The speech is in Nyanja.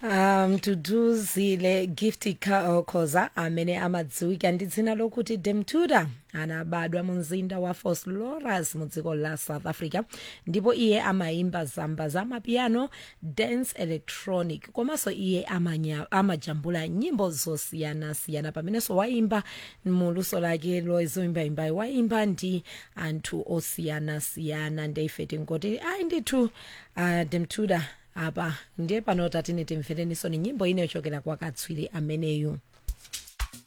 um tuduzile gift Ka- khoza amene amadziwika ndi dzina lokuti demtuda anabadwa mu mzinda wa fort loras mu dziko la south africa ndipo iye amayimba zamba za mapiano dance electronic komanso iye amanya- amajambula nyimbo zosiyanasiyana pamenenso waimba mu luso lake lozoimbayimbayi waimba ndi anthu osiyanasiyana ndeife tingoti ayi ndithu uh, demtuda apa ndiye pano tatine timvereninso ni nyimbo ine yochokera kwa katswiri ameneyu